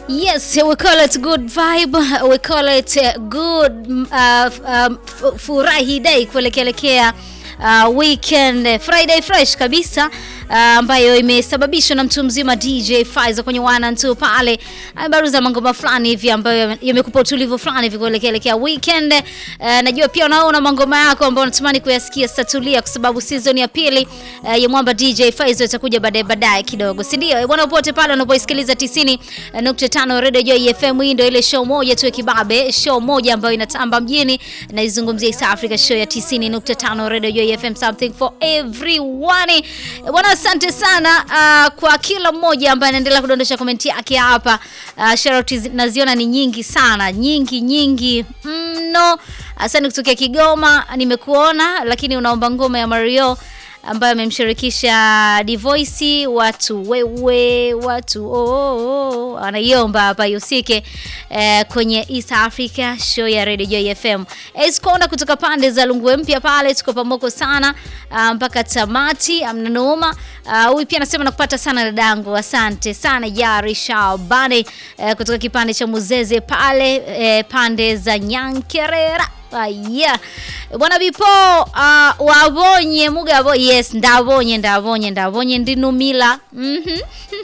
Yes, we call it good vibe. We call it uh, good uh, um, furahi day kuelekelekea uh, weekend Friday fresh kabisa ambayo uh, imesababishwa na mtu mzima DJ Faiza kwenye wana tu pale amebaruza mangoma fulani hivi ambayo yamekupa utulivu fulani hivi kuelekea weekend. Uh, najua pia unaona mangoma yako ambayo unatamani kuyasikia statulia, kwa sababu season ya pili uh, ya mwamba DJ Faiza itakuja baadaye baadaye kidogo, si ndio? Bwana, popote pale unapoisikiliza 90.5 Radio Joy FM, hii ndio ile show moja tu ya kibabe, show moja ambayo inatamba mjini, naizungumzia East Africa show ya 90.5 Radio Joy FM, something for everyone. Bwana, asante sana uh, kwa kila mmoja ambaye anaendelea kudondosha komenti yake hapa. Uh, sharoti naziona ni nyingi sana, nyingi nyingi mno. Mm, asante kutokea Kigoma, nimekuona lakini unaomba ngoma ya Mario ambayo amemshirikisha Divoice watu wewe watu oh, oh, oh. Anaiomba hapa yusike eh, kwenye East Africa show ya Radio Joy FM. Eskonda kutoka pande za Lungwe mpya pale, tuko pamoko sana uh, mpaka tamati, amna noma. Huyu uh, pia anasema nakupata sana dadangu, asante sana Yari Shabani eh, kutoka kipande cha Muzeze pale eh, pande za Nyankerera Yeah. Bwana Bipo uh, wabonye mugabo yes ndabonye ndabonye ndabonye ndinumila mm -hmm.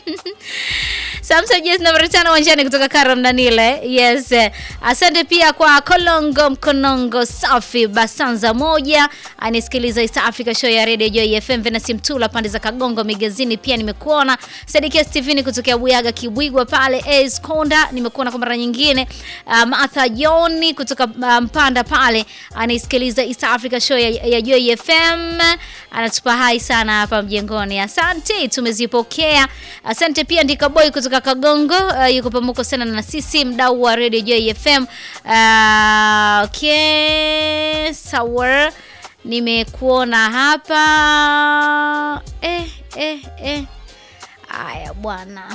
Samson Jess nambari tano wanjani kutoka Karam Danile. Yes. Asante pia kwa Kolongo Mkonongo Safi Basanza moja anisikiliza East Africa show ya Radio Joy FM Venasi Mtula pande za Kagongo Migezini pia nimekuona. Sadikia Steven kutokea Buyaga Kibwigwa pale Ace Konda nimekuona kwa mara nyingine. Uh, Martha Joni kutoka uh, Mpanda pale anisikiliza East Africa show ya, ya Joy FM anatupa hai sana hapa mjengoni. Asante tumezipokea. Asante pia Ndika Boy kutoka Kagongo uh, yuko pamoja sana na sisi mdau wa Radio Joy FM. Uh, okay, sawa. Nimekuona hapa eh, eh, eh. Aya bwana.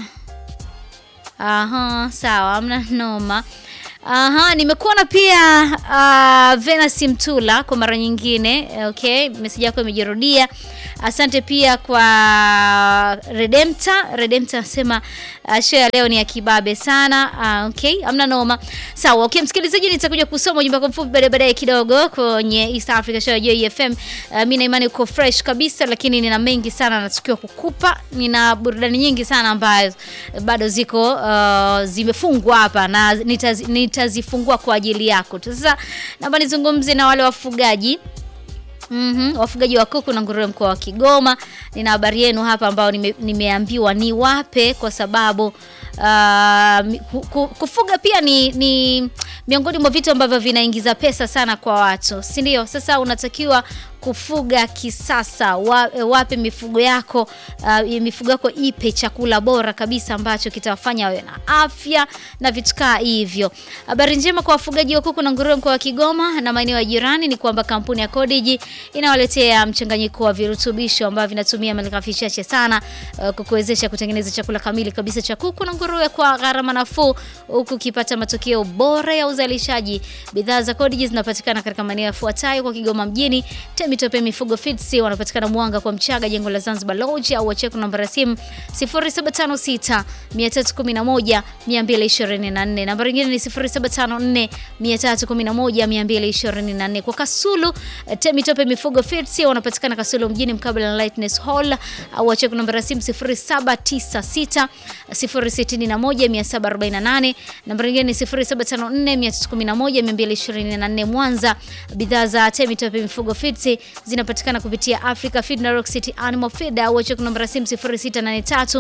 Aha, sawa, amna noma. Aha, nimekuona pia uh, Venus Mtula kwa mara nyingine. Okay, message yako imejirudia. Asante pia kwa Redempta. Redempta anasema uh, show ya leo ni ya kibabe sana. Uh, okay, amna noma. Sawa, okay msikilizaji, nitakuja kusoma ujumbe wako mfupi baadaye baadaye kidogo kwenye East Africa show ya Joy FM. Uh, mimi na imani uko fresh kabisa, lakini nina mengi sana natukiwa kukupa. Nina burudani nyingi sana ambazo bado ziko uh, zimefungwa hapa na nitaz, nitazifungua kwa ajili yako. Sasa naomba nizungumze na wale wafugaji Mm -hmm. Wafugaji wa kuku na nguruwe mkoa wa Kigoma, nina habari yenu hapa ambao nime, nimeambiwa ni wape kwa sababu uh, kufuga pia ni, ni miongoni mwa vitu ambavyo vinaingiza pesa sana kwa watu, si ndio? Sasa unatakiwa kufuga kisasa. Wape mifugo yako uh, mifugo yako ipe chakula bora kabisa ambacho kitawafanya wawe na afya na vitu kaa hivyo. Habari njema kwa wafugaji wa kuku na nguruwe mkoa wa Kigoma na maeneo ya jirani ni kwamba kampuni ya Codigi inawaletea mchanganyiko wa virutubisho ambavyo vinatumia malighafi chache sana uh, kukuwezesha kutengeneza chakula kamili kabisa cha kuku na nguruwe kwa gharama nafuu, huku ukipata matokeo bora ya uzalishaji. Bidhaa za Codigi zinapatikana katika maeneo yafuatayo kwa Kigoma mjini Mitope Mifugo Feeds wanapatikana Mwanga kwa Mchaga, jengo la Zanzibar Lodge, au wacheki namba ya simu 0756 311 224. Namba nyingine ni 0754 311 224. Kwa Kasulu Mitope Mifugo Feeds wanapatikana Kasulu mjini mkabala na Lightness Hall, au wacheki namba ya simu 0796 061 748. Namba nyingine ni 0754 311 224. Mwanza, bidhaa za Mitope Mifugo Feeds zinapatikana kupitia Africa Feed na Rock City Animal Feed au check namba simu 0683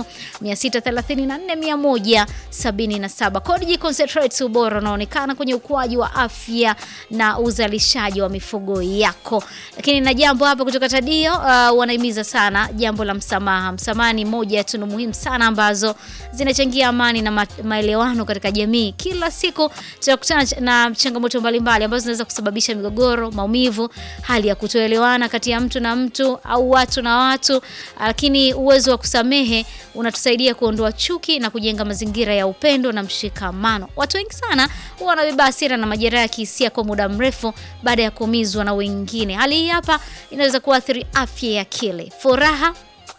634 177. Codigi Concentrates, ubora unaonekana kwenye ukuaji wa afya na uzalishaji wa mifugo yako. Lakini na jambo hapa kutoka Tadio, uh, wanahimiza sana jambo la msamaha. Msamaha ni moja ya tunu muhimu sana ambazo zinachangia amani na ma maelewano katika jamii. Kila siku tunakutana na changamoto mbalimbali ambazo zinaweza kusababisha migogoro, maumivu, hali ya kutoelewana kati ya mtu na mtu au watu na watu, lakini uwezo wa kusamehe unatusaidia kuondoa chuki na kujenga mazingira ya upendo na mshikamano. Watu wengi sana huwa wanabeba hasira na majeraha ya kihisia kwa muda mrefu baada ya kuumizwa na wengine. Hali hii hapa inaweza kuathiri afya ya akili, furaha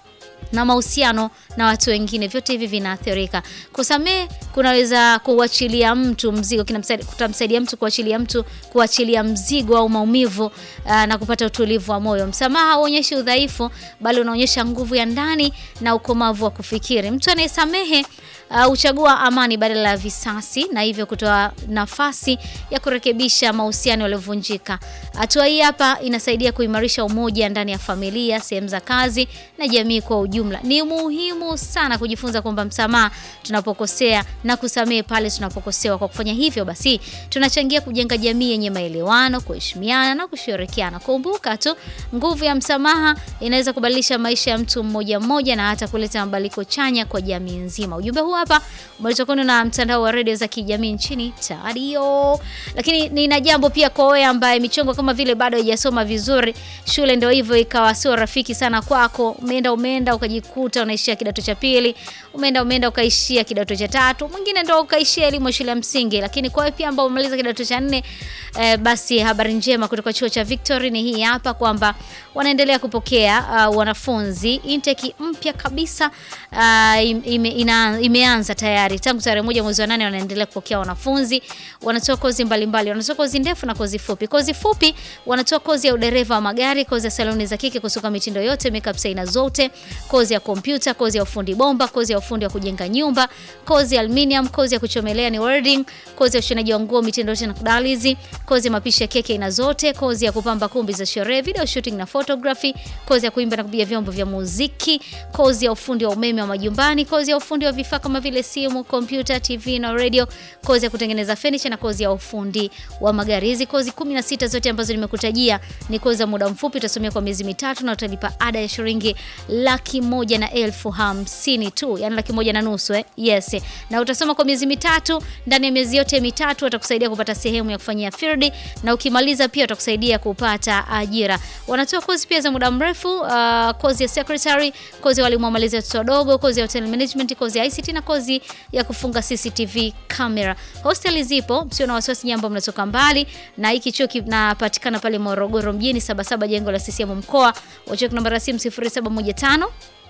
na mahusiano na watu wengine, vyote hivi vinaathirika. Kusamehe kunaweza kuachilia mtu mzigo, kinamsaidia kutamsaidia mtu kuachilia mtu kuachilia mzigo au maumivu aa, na kupata utulivu wa moyo. Msamaha hauonyeshi udhaifu, bali unaonyesha nguvu ya ndani na ukomavu wa kufikiri. Mtu anayesamehe huchagua uh, amani badala ya visasi na hivyo kutoa nafasi ya kurekebisha mahusiano yaliyovunjika. Hatua hii hapa inasaidia kuimarisha umoja ndani ya familia, sehemu za kazi na jamii kwa ujumla. Ni muhimu sana kujifunza kwamba msamaha tunapokosea na kusamehe pale tunapokosewa. Kwa kufanya hivyo, basi tunachangia kujenga jamii yenye maelewano, kuheshimiana na kushirikiana. Kumbuka tu nguvu ya msamaha inaweza kubadilisha maisha ya mtu mmoja mmoja na hata kuleta mabadiliko chanya kwa jamii nzima. Ujumbe huu hapa umeletwa kwenu na mtandao wa redio za kijamii nchini Tadio. Lakini nina jambo pia kwa wewe ambaye michongo kama vile bado haijasoma vizuri, shule ndio hivyo ikawa sio rafiki sana kwako. Umeenda umeenda ukajikuta unaishia kidato cha pili, umeenda umeenda ukaishia kidato cha tatu, mwingine ndio ukaishia elimu ya shule ya msingi. Lakini kwa wewe pia ambao umemaliza kidato cha nne, eh, basi habari njema kutoka chuo cha Victory ni hii hapa kwamba wanaendelea kupokea uh, wanafunzi intake mpya kabisa uh, ime, ina, imeanza tayari tangu tarehe moja mwezi wa nane. Wanaendelea kupokea wanafunzi, wanatoa kozi mbalimbali, wanatoa kozi ndefu na kozi fupi. Kozi fupi wanatoa kozi ya udereva wa magari, kozi ya saloni za kike kusuka mitindo yote, makeup aina zote, kozi ya kompyuta, kozi ya ufundi bomba, kozi ya ufundi wa kujenga nyumba, kozi ya aluminium, kozi ya kuchomelea ni welding, kozi ya ushonaji wa nguo mitindo yote na kudalizi, kozi ya mapishi ya keke aina zote, kozi ya kupamba kumbi za sherehe, video shooting na photography, kozi ya kuimba na kupiga vyombo vya muziki, kozi ya ufundi wa umeme wa majumbani, kozi ya ufundi wa vifaa kama vile simu, kompyuta, TV na radio, kozi ya kutengeneza furniture na kozi ya ufundi wa magari. Hizi kozi 16 zote ambazo nimekutajia ni kozi za muda mfupi, utasomea kwa miezi mitatu na utalipa ada ya shilingi laki moja na elfu hamsini tu, yani laki moja na nusu eh? Yes. Na utasoma kwa miezi mitatu. Ndani ya miezi yote mitatu watakusaidia kupata sehemu ya kufanyia field na ukimaliza pia watakusaidia kupata ajira. Wanatoa kozi pia za muda mrefu, uh, kozi ya secretary, kozi ya walimu wa malezi ya watoto wadogo, kozi ya hotel management, kozi ya ICT na kozi ya kufunga CCTV camera. Hosteli zipo, msio na wasiwasi jambo mnatoka mbali na hiki chuo kinapatikana pale Morogoro mjini Sabasaba jengo la CCM mkoa. Wacha namba ya simu 0715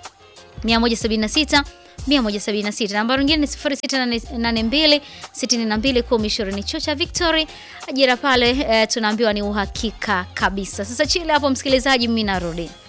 176 176. Namba nyingine ni 0682 62 1020. Chuo cha Victory, ajira pale eh, tunaambiwa ni uhakika kabisa. Sasa chile hapo, msikilizaji, mimi narudi.